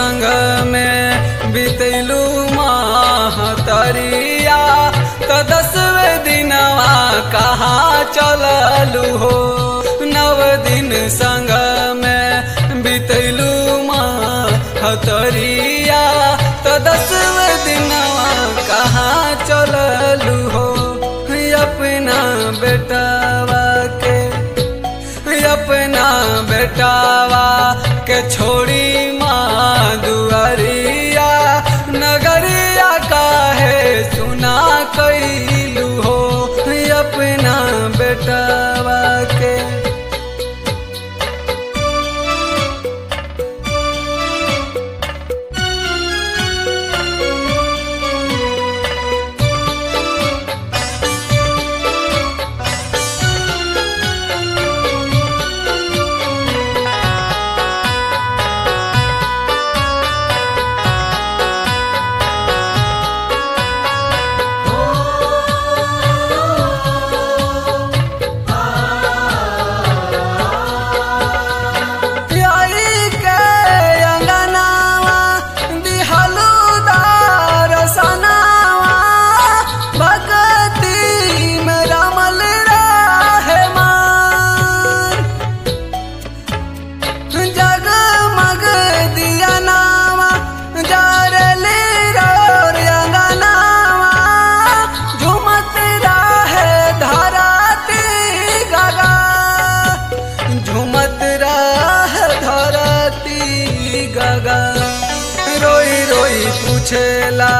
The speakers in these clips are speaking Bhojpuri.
संग में बितैलू महतरिया त दसवें दिनवा कहाँ चललू हो नव दिन संग में बितैलू महतरिया त दसवें दिनवा कहाँ चललू हो अपना बेटावा के अपना बेटावा के छोड़ी माँ दुआरिया नगरिया काहे सुना कैलू हो अपना बेटावा के प्यारी के अंगनावा दिहलू दरसनावा भगती में रमल रहे मान जगमग दिया नावा जारली रोर अंगनावा झुमत रहे धराती गगा झुमत रह धरती गगा रोई रोई पूछेला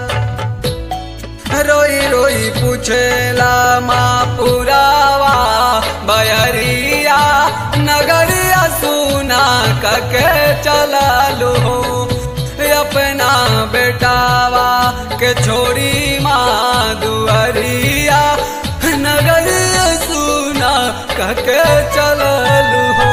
रोई रोई पूछेला माँ पुरावा बयरिया नगरिया सुना कके चललू हो अपना बेटावा के छोड़ी माँ दुआरिया नगरिया सुना कके चललू हो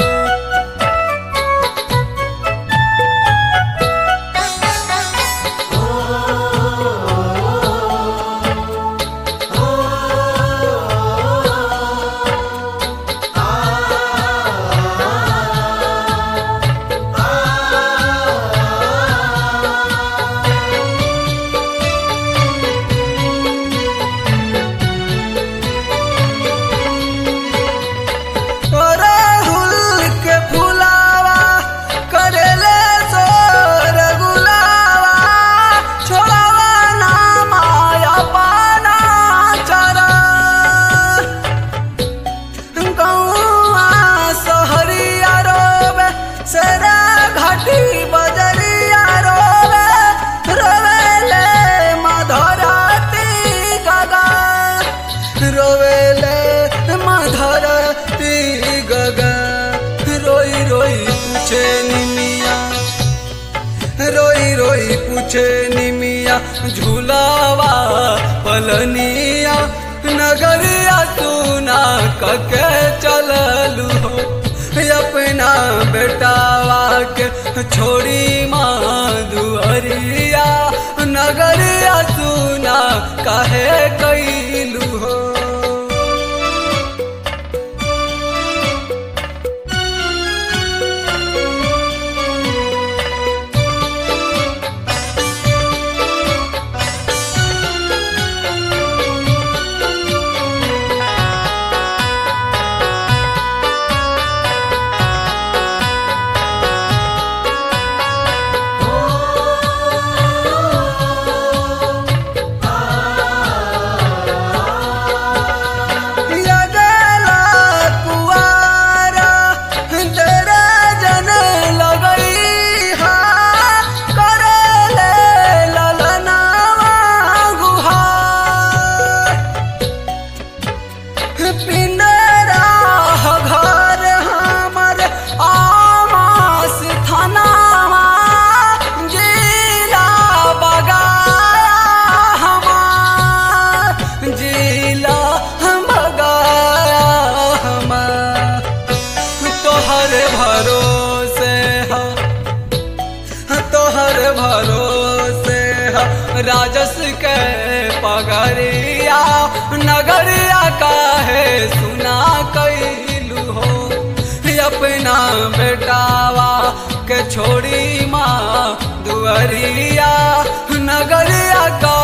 राहुल के फुलावा करेले सोर गुलावा छोड़ावा ना माया पाना चरा गौआ सहरिया रोबे सेरा घाटी बजरिया रोबे रोवेले मधराती गगा रोवेले मधरती गगा रोई रोई पूछे निमिया रोई रोई पूछे निमिया झूलावा पलनिया नगरिया सुना कके चललू हो अपना बेटावा के छोड़ी माँ दुआरिया नगरिया सुना काहे कैलू हो लगला कुआरा तेरा जन लगई हा करेले ललनावा गुहार पिंडरा घर हमर आमास थानावा जिला बगाया हमार जिला बगाया हमार तोहर भरोसे हा तोहर भरोसे हा राजस के पगरिया नगरिया काहे सुना कैलू हो अपना बेटावा हमके छोड़ी माँ दुआरिया नगरिया का